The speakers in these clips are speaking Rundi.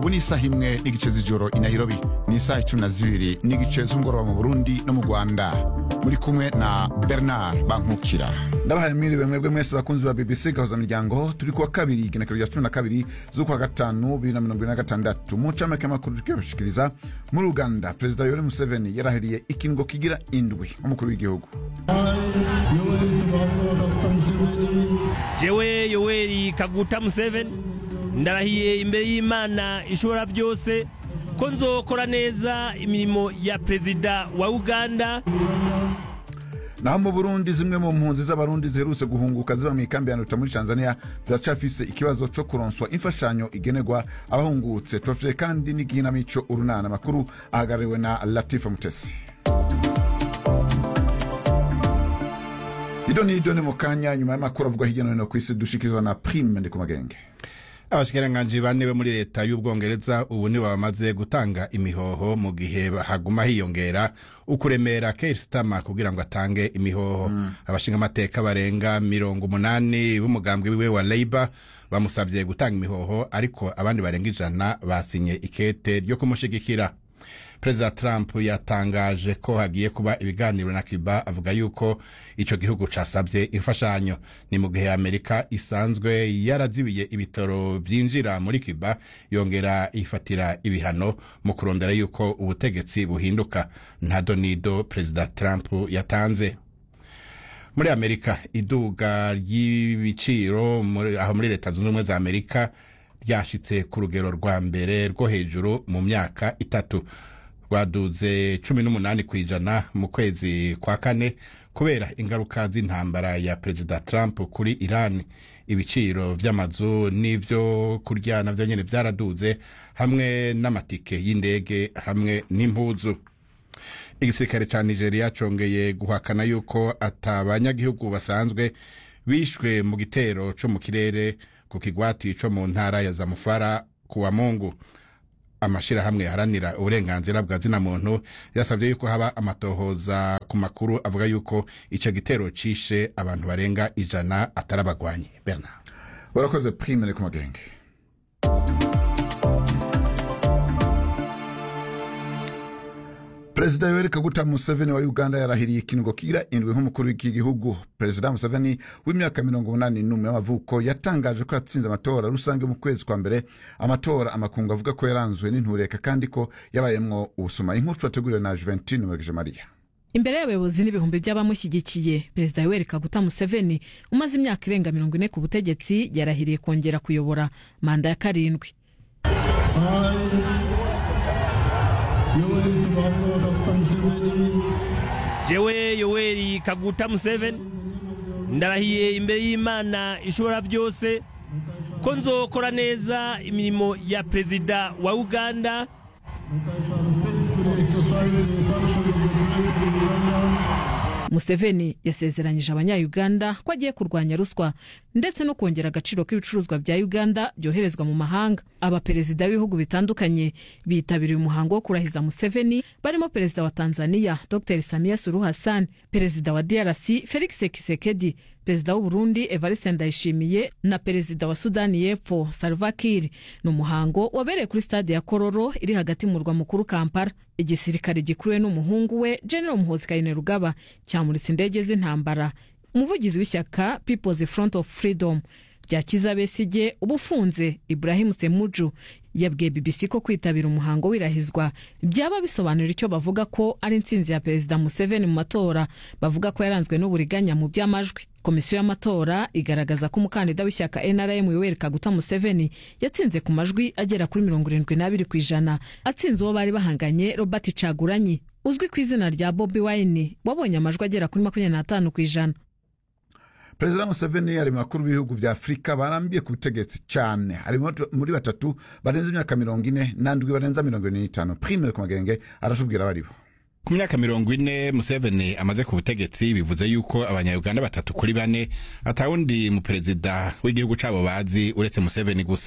ubu ni isaha imwe n'igice z'ijoro i nairobi ni isaha icumi na zibiri n'igice z'umugoroba mu burundi no mu rwanda muri kumwe na bernard bankukira ndabahaye mwiriwe mwebwe mwese bakunzi ba bbc gahuza miryango turi kuwa kabiri igenekerezo rya cumi na kabiri z'ukwa gatanu bibiri na mirongo ine na gatandatu mu ncamake y'amakuru tukibashikiriza muri uganda perezida yoweri museveni yarahiriye ikingo kigira indwi nk'umukuru w'igihugu jewe yoweri kaguta museveni ndarahiye imbere y'imana ishobora byose ko nzokora neza imirimo ya perezida wa uganda naho mu burundi zimwe mu mpunzi z'abarundi ziherutse guhunguka ziba mu ikambi ya nduta muri tanzania ziracafise ikibazo co kuronswa imfashanyo igenerwa abahungutse tubafitiye kandi n'igihinamico urunana makuru ahagarariwe na latifa mutesi ido ni ido ni mu kanya nyuma y'amakuru avugwa hirya no hino ku isi dushikirizwa na prime ndi ku magenge abashikiranganji bane bo muri leta y'ubwongereza ubu nibo bamaze gutanga imihoho mu gihe haguma hiyongera ukuremera Keir Starmer kugira ngo atange imihoho mm. abashinga amateka barenga mirongo umunani b'umugambwe wiwe wa Labour bamusabye gutanga imihoho ariko abandi barenga ijana basinye ikete ryo kumushigikira perezida trump yatangaje ko hagiye kuba ibiganiro na cuba avuga yuko ico gihugu casabye imfashanyo ni mu gihe amerika isanzwe yarazibiye ibitaro vyinjira muri cuba yongera ifatira ibihano mu kurondera yuko ubutegetsi buhinduka nta donido perezida trump yatanze muri amerika iduga ry'ibiciro aho muri leta zunze ubumwe za amerika ryashitse ku rugero rwa mbere rwo hejuru mu myaka itatu rwaduze cumi n'umunani ku ijana mu kwezi kwa kane kubera ingaruka z'intambara ya perezida trump kuri iran ibiciro vy'amazu n'ivyo kurya navyo nyene vyaraduze hamwe n'amatike y'indege hamwe n'impuzu igisirikare ca nigeria congeye guhakana yuko ata banyagihugu basanzwe bishwe mu gitero co mu kirere ku kigwati co mu ntara ya zamufara kuwa mungu amashirahamwe yaharanira uburenganzira bwa zina muntu yasabye yuko haba amatohoza ku makuru avuga yuko ico gitero cishe abantu barenga ijana atari abagwanyi bernard warakoze prime ku magenge perezida yoweri kaguta museveni wa uganda yarahiriye ikingo kigira indwi nk'umukuru w'iki gihugu perezida museveni w'imyaka mirongo umunani n'umwe y'amavuko yatangaje ko yatsinze amatora rusange mu kwezi kwa mbere amatora amakungu avuga ko yaranzwe n'intureka kandi ko yabayemwo ubusuma inkuru twateguriwe na juventine muragije mariya imbere y'abayobozi n'ibihumbi by'abamushyigikiye perezida yoweri kaguta museveni umaze imyaka irenga mirongo ine ku butegetsi yarahiriye kongera kuyobora manda ya karindwi jewe yoweri kaguta museveni ndarahiye imbere y'imana ishobora byose ko nzokora neza imirimo ya perezida wa uganda museveni yasezeranyije abanyayuganda ko agiye kurwanya ruswa ndetse no kongera agaciro k'ibicuruzwa bya uganda byoherezwa mu mahanga abaperezida b'ibihugu bitandukanye bitabiriye umuhango wo kurahiza museveni barimo perezida wa tanzania dr samia suluhu hassan perezida wa drc felix kisekedi perezida w'uburundi evariste ndayishimiye na perezida wa sudani y'epfo salva kiir ni umuhango wabereye kuri stade ya kororo iri hagati mu murwa mukuru kampala igisirikare gikuruwe n'umuhungu we general muhozi kainerugaba cyamuritse indege z'intambara umuvugizi w'ishyaka peoples front of freedom rya kiza besige uba ufunze ibrahim semuju yabwiye bbc ko kwitabira umuhango w'irahizwa byaba bisobanura icyo bavuga ko ari intsinzi ya perezida museveni mu matora bavuga ko yaranzwe n'uburiganya mu by'amajwi komisiyo y'amatora igaragaza ko umukandida w'ishyaka nrm yoweri kaguta museveni yatsinze ku majwi agera kuri mirongo irindwi n'abiri ku ijana atsinze uwo bari bahanganye robert caguranyi uzwi ku izina rya bobi wine wabonye amajwi agera kuri makumyabiri n'atanu ku ijana perezida museveni ari mu bakuru b'ibihugu bya afurika barambiye ku butegetsi cyane ari muri batatu barenze imyaka mirongo ine n'andwi barenza mirongo ine n'itanu prime ku magenge aratubwira abaribo ku myaka mirongo ine museveni amaze ku butegetsi bivuze yuko abanyayuganda batatu kuri bane atawundi mu perezida w'igihugu cabo bazi uretse museveni gusa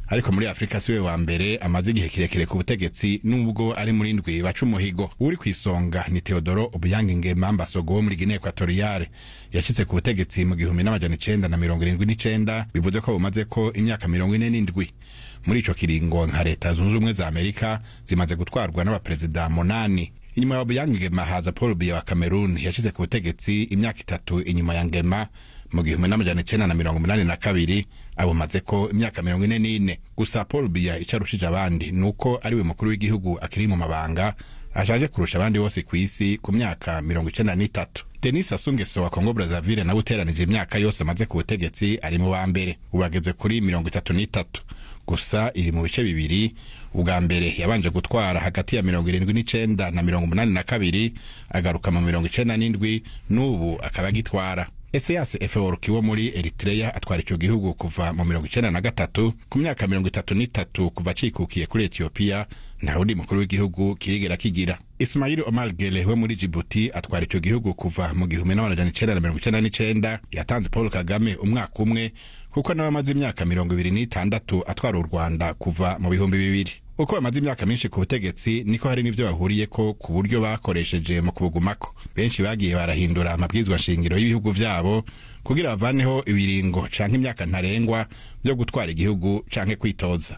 ariko muri afurika siwe wa mbere amaze igihe kirekire ku butegetsi nubwo ari muri ndwi baca umuhigo uri ku isonga ni teodoro obuyange ngema mbasogo wo muri guinea equatoriale yashitse ku butegetsi mu gihumbi n'amajana icenda na mirongo irindwi n'icenda bivuze ko bumaze ko imyaka mirongo ine n'indwi muri ico kiringo nka leta zunze ubumwe za amerika zimaze gutwarwa n'abaperezida munani inyuma ya obuyange ngema haza paul biya wa cameroon yashyize ku butegetsi imyaka itatu inyuma ya ngema mu gihumbi n'amajana icenda na mirongo umunani na kabiri abumaze ko imyaka mirongo ine n'ine gusa paul biya ico arushije abandi ni uko ariwe mukuru w'igihugu akiri mu mabanga ashaje kurusha abandi bose ku isi ku myaka mirongo icenda n'itatu denis asungeso wa kongo brazaville nawe uteranije imyaka yose amaze ku butegetsi ari mu wa mbere ubu ageze kuri mirongo itatu n'itatu gusa iri mu bice bibiri ubwa mbere yabanje gutwara hagati ya mirongo irindwi n'icenda na mirongo umunani na kabiri agaruka mu mirongo icenda n'indwi n'ubu akaba agitwara eseyas efeworuki wo muri eritreya atwara icyo gihugu kuva mu mirongo icenda na gatatu ku myaka mirongo itatu n'itatu kuva acikukiye kuri etiyopiya nta wundi mukuru w'igihugu kirigera kigira ismail omar gele we muri jibuti atwara icyo gihugu kuva mu gihumbi n'amajana icenda na mirongo icenda n'icenda yatanze paul kagame umwaka umwe kuko nawe amaze imyaka mirongo ibiri n'itandatu atwara u rwanda kuva mu bihumbi bibiri uko bamaze imyaka myinshi ku butegetsi niko hari n'ivyo bahuriyeko ku buryo bakoresheje mu kubugumako benshi bagiye barahindura amabwizwa nshingiro y'ibihugu vyabo kugira bavaneho ibiringo canke imyaka ntarengwa vyo gutwara igihugu canke kwitoza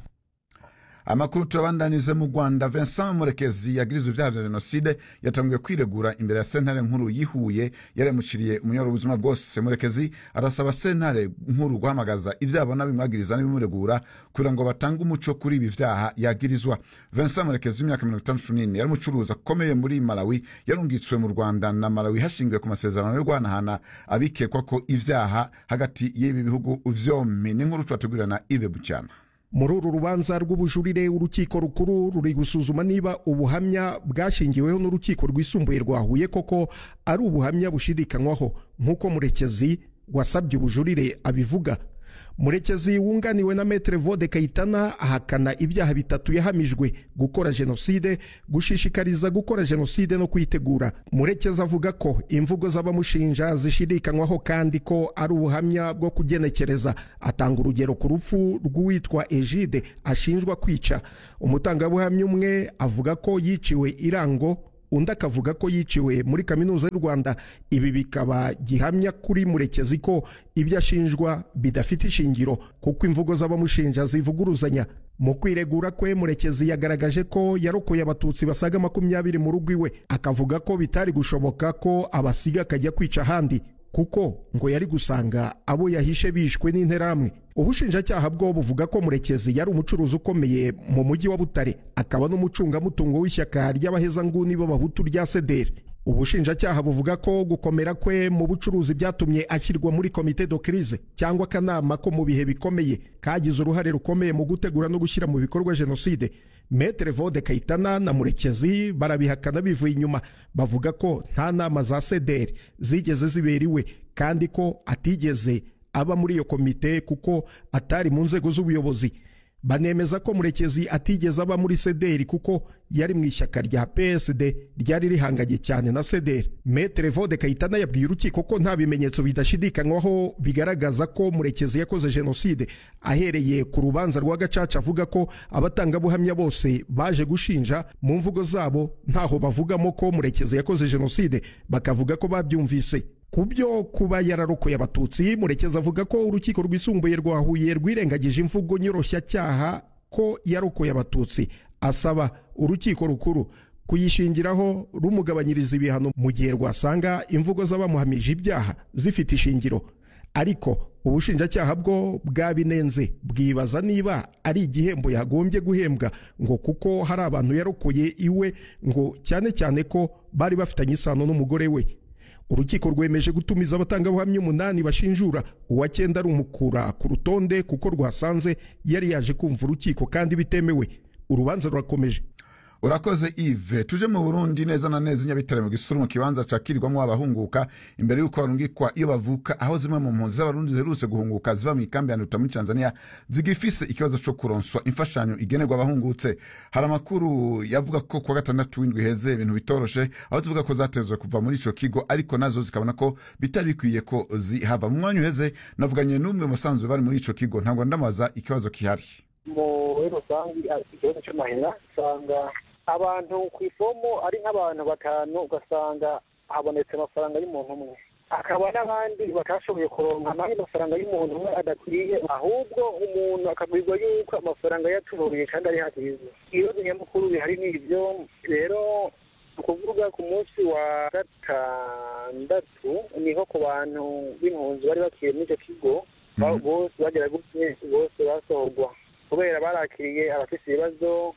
amakuru turabandanize mu rwanda vincent murekezi yagirizwa ibyaha vya jenoside yatanguye kwiregura imbere ya sentare nkuru yihuye yaremuciriye umunyoro ubuzima bwose murekezi arasaba sentare nkuru guhamagaza ivyo abona bimwagiriza n'ibimuregura kugira ngo batange umuco kuri ibi vyaha yagirizwa vincent murekezi w'imyaka mirongo itandatu n'ine yari umucuruzi akomeye muri malawi yarungitswe mu rwanda na malawi hashingiwe ku masezerano yo guhanahana abikekwa ko ivyaha hagati y'ibi bihugu vyompi n'inkuru tubategurira na ive bucyana muri uru rubanza rw'ubujurire urukiko rukuru ruri gusuzuma niba ubuhamya bwashingiweho n'urukiko rwisumbuye rwa huye koko ari ubuhamya bushidikanywaho nk'uko murekezi wasabye ubujurire abivuga murekezi wunganiwe na metere vode kayitana ahakana ibyaha bitatu yahamijwe gukora jenoside gushishikariza gukora jenoside no kuyitegura murekezi avuga ko imvugo z'abamushinja zishidikanywaho kandi ko ari ubuhamya bwo kugenekereza atanga urugero ku rupfu rw'uwitwa egide ashinjwa kwica umutangabuhamya umwe avuga ko yiciwe irango undi akavuga ko yiciwe muri kaminuza y'u rwanda ibi bikaba gihamya kuri murekezi ko ibyo ashinjwa bidafite ishingiro kuko imvugo z'abamushinja zivuguruzanya mu kwiregura kwe murekezi yagaragaje ko yarokoye abatutsi basaga makumyabiri mu rugo iwe akavuga ko bitari gushoboka ko abasiga akajya kwica ahandi kuko ngo yari gusanga abo yahishe bishwe n'interahamwe ubushinjacyaha bwo buvuga ko murekezi yari umucuruzi ukomeye mu mujyi wa butare akaba n'umucungamutungo w'ishyaka ry'abahezanguni b'abahutu rya sederi ubushinjacyaha buvuga ko gukomera kwe mu bucuruzi byatumye ashyirwa muri komite do crise cyangwa akanama ko mu bihe bikomeye kagize uruhare rukomeye mu gutegura no gushyira mu bikorwa jenoside metere vode kayitana na murekezi barabihakana bivuye inyuma bavuga ko nta nama za sederi zigeze zibera iwe kandi ko atigeze aba muri iyo komite kuko atari mu nzego z'ubuyobozi banemeza ko murekezi atigeze aba muri sederi kuko yari mu ishyaka rya psd ryari rihanganye cyane na sederi metere vode kayitana yabwiye urukiko ko nta bimenyetso bidashidikanywaho bigaragaza ko murekezi yakoze jenoside ahereye ku rubanza rwa gacaca avuga ko abatangabuhamya bose baje gushinja mu mvugo zabo ntaho bavugamo ko murekezi yakoze jenoside bakavuga ko babyumvise ku byo kuba yararokoye abatutsi murekezi avuga ko urukiko rwisumbuye rwa huye rwirengagije imvugo nyoroshyacyaha ko yarokoye abatutsi asaba urukiko rukuru kuyishingiraho rumugabanyiriza ibihano mu gihe rwasanga imvugo z'abamuhamije ibyaha zifite ishingiro ariko ubushinjacyaha bwo bwabinenze bwibaza niba ari igihembo yagombye guhembwa ngo kuko hari abantu yarokoye iwe ngo cyane cyane ko bari bafitanye isano n'umugore we urukiko rwemeje gutumiza abatangabuhamya umunani bashinjura uwa cyenda rumukura ku rutonde kuko rwasanze yari yaje kumva urukiko kandi bitemewe urubanza rurakomeje urakoze ive tuje mu burundi neza na neza inyabitare mu gisuru mu kibanza cakirirwamo abahunguka imbere y'uko barungikwa iyo bavuka aho zimwe mu mpunzi z'abarundi ziherutse guhunguka ziva mu ikambi ya nduta muri tanzania zigifise ikibazo co kuronswa imfashanyo igenerwa abahungutse hari amakuru yavuga ko kuwa gatandatu w'indwi heze ibintu bitoroshe aho zivuga ko zatezwe kuva muri ico kigo ariko nazo zikabona ko bitari bikwiye ko zihava mu mwanya uheze navuganye n'umwe mu basanzwe bari muri ico kigo ntabwo ndamubaza ikibazo kihari muri rusange ikibazo cy'amahera usanga abantu ku ifomo ari nk'abantu batanu ugasanga habonetse amafaranga y'umuntu umwe hakaba n'abandi batashoboye kuronka naho amafaranga y'umuntu umwe adakwiye ahubwo umuntu akabwirwa yuko amafaranga yaturuye kandi ari hakiza ibibazo nyamukuru bihari ni ibyo rero ni ukuvuga ku munsi wa gatandatu niho ku bantu b'impunzi bari bakiriye muri icyo kigo bose bagera gutya bose basohorwa kubera barakiriye abafite ibibazo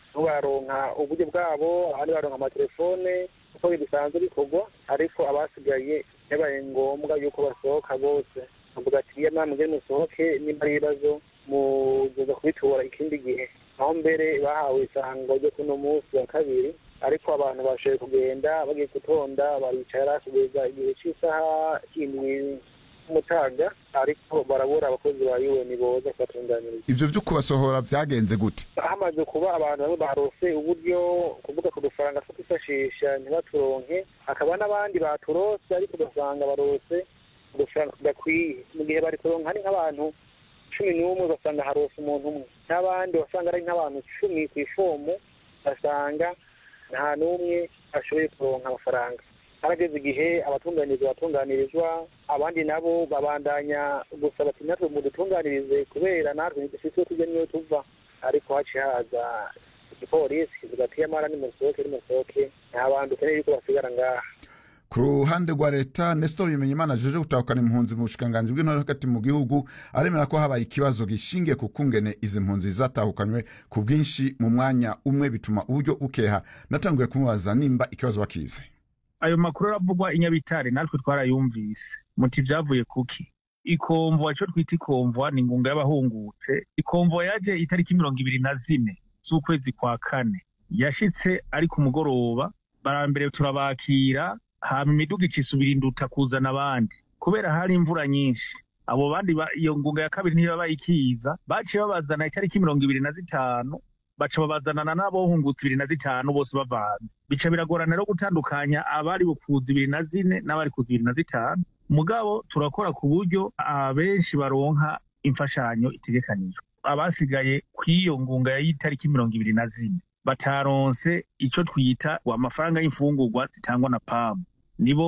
baronka uburyo bwabo abandi baronka amatelefone uko bisanzwe bikorwa ariko abasigaye yabaye ngombwa yuko basohoka bose bavuga ati iyo namwe ngene musohoke nimba ari ibibazo muzoza kubitora ikindi gihe aho mbere bahawe isango ryo kuno munsi wa kabiri ariko abantu bashoboye kugenda bagiye gutonda baricara kugeza igihe cy'isaha indwi umutaga ariko barabura abakozi ba UN boza kubatunganiriza ivyo vyo kubasohora vyagenze gute hamaze kuba abantu bamwe barose uburyo kuvuga ku dufaranga two kwifashisha ntibaturonke hakaba n'abandi baturose ariko ugasanga barose udufaranga tudakwiye mu gihe bari kuronka ari nk'abantu cumi n'umwe ugasanga harose umuntu umwe n'abandi wasanga ari nk'abantu cumi ku ifomu ugasanga nta n'umwe ashoboye kuronka amafaranga harageze igihe abatunganirizwa batunganirizwa abandi nabo babandanya gusaba ati natwe mudutunganirize kubera natwe ntidufite tujya niyo tuva ariko haciye haza igipolisi kivuga ati yamara nimusohoke nimusohoke nta bantu ukeneye yuko basigara ngaha ku ruhande rwa leta nestor bimenyimana ajeje gutahukana impunzi mu bushikiranganji bw'intore hagati mu gihugu aremera ko habaye ikibazo gishingiye ku kungene izi mpunzi zatahukanywe ku bwinshi mu mwanya umwe bituma uburyo bukeha natanguye kumubaza nimba ikibazo bakize ayo makuru aravugwa i nyabitare natwe twarayumvise muti vyavuye kuki ikomvwa ico twita ikomvwa ni ingunga y'abahungutse ikomvwa yaje itariki mirongo ibiri na zine z'ukwezi kwa kane yashitse ari ku mugoroba barambere turabakira hama imiduga icisubira induta kuzana abandi kubera hari imvura nyinshi abo bandi iyo ngunga ya kabiri ntiba bayikiza baciye babazana itariki mirongo ibiri na zitanu baca babazanana n'abohungutse ibiri na zitanu bose bavanze bica biragorana rero gutandukanya abari bukuza ibiri na zine n'abari kuza ibiri na zitanu mugabo turakora ku buryo abenshi baronka imfashanyo itegekanijwe abasigaye kw'iyo ngunga y'itariki mirongo ibiri na zine bataronse ico twita amafaranga y'imfungurwa zitangwa na pamu nibo